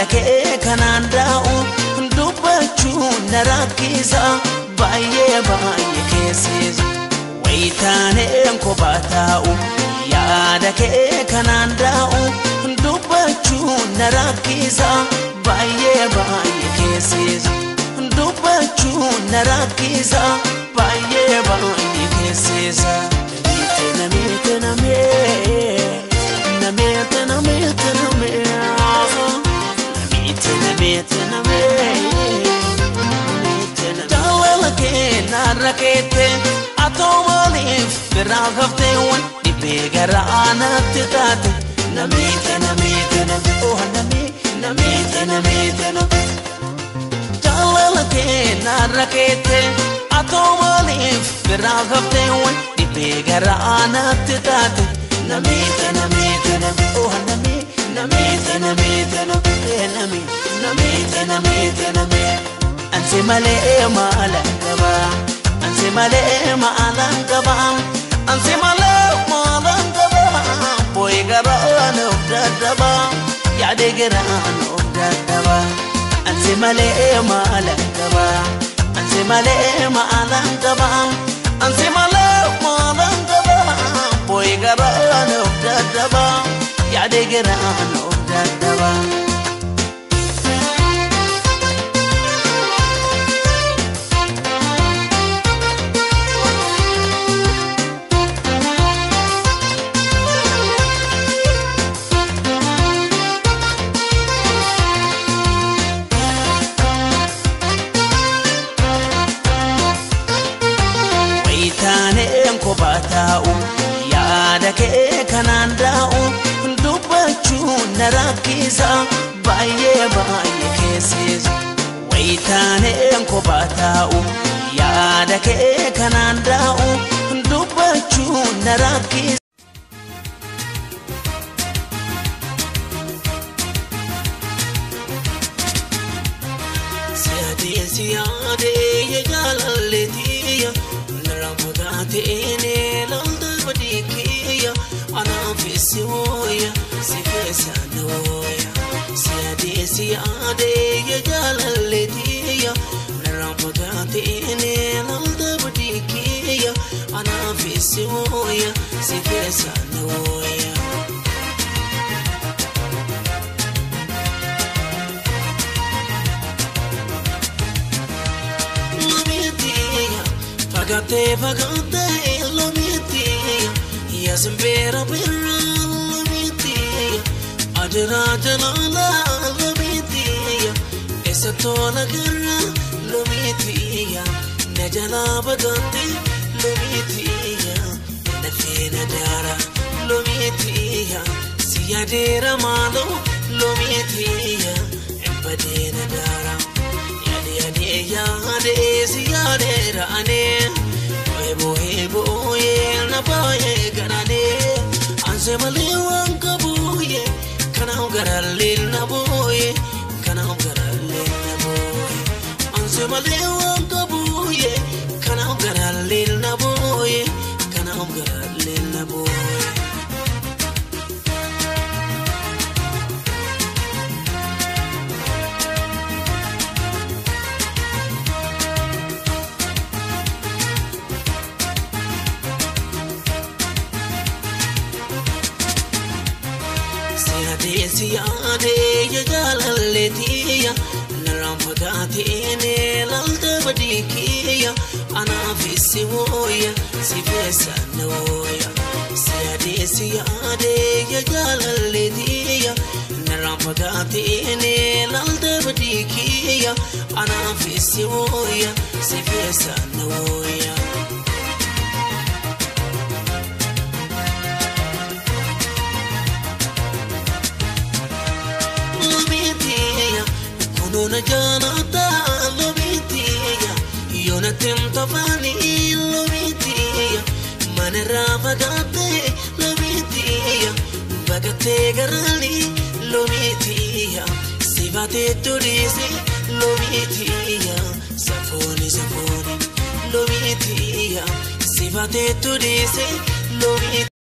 kee kanaan daa'u dubbachuu na rakkisa baay'ee baay'ee keessisa wayitaaneen kophaa taa'u yaada kee kanaan daa'u dubbachuu na rakkisa baay'ee baay'ee keessisa dubbachuu na rakkisa baay'ee baay'ee keessisa namiite namiite namiite namiite namiite namiite namiite namiite jaalala kee naarra keette atoo maaliif biraa haftee waan dhibbee garaa naatti taate namiite namiite namiite namiite namiite namiite jaalala kee naarra keette atoo maaliif biraa haftee waan dhibbee garaa naatti taate namiite namiite namiite namiite namiite namiite namiite namiite namiite ansi malee maala gaba ansi malee maala gaba ansi malee maala gaba boy garaan of daddaba yaade garaan of daddaba ansi malee maala gaba ansi malee maala gaba ansi malee maala gaba boy garaan of daddaba yaade garaan of daddaba. wayitaaneen kophaa taa'u yaada kee kanaan daa'u dubbachuu na rakkisa baay'ee baay'ee keessisa wayitaaneen kophaa taa'u yaada kee kanaan daa'u dubbachuu na rakkisa. Siyaadee siyaadee ya jaalalleetiya naramuudhaa ta'eenee lolta badiikeeya anaafisi wooya si keessa nooya. Siyaadee siyaadee ya jaalalleetiya naramuudhaa ta'eenee lolta badiikeeya anaafisi wooya si keessa nooya. Lomitiya, fagaatee fagaatee lomitiya, yaasimbera bira lomitiya, adiraa jalaala lomitiya, eessa tola gara lomitiya, na jalaa bagaate lomitiya, na feena daara lomitiya, siyadeera maaloo lomitiya, embadeena daara. Yaade yaade si yaade raane Ebo ebo ye na baye garane Anse male wan kabuye Kana garalle na boye Kana garalle na boye Anse male wan kabuye Kana garalle na boye Kana garalle na boye Siyaadee siyaadee ya jaalalleetiya narraan fagaateenee lalta badiikeeya anaafisi wooya si keessa nooya. Siyaadee siyaadee ya jaalalleetiya narraan fagaateenee lalta badiikeeya anaafisi wooya si keessa nooya. Lomitiya, kunuuna jaanata lomitiya, yoona timta faani lomitiya, manarraa fagaatee lomitiya, baqatee garaani lomitiya, sifatee turiisi lomitiya, safooni safooni lomitiya, sifatee turiisi lomitiya.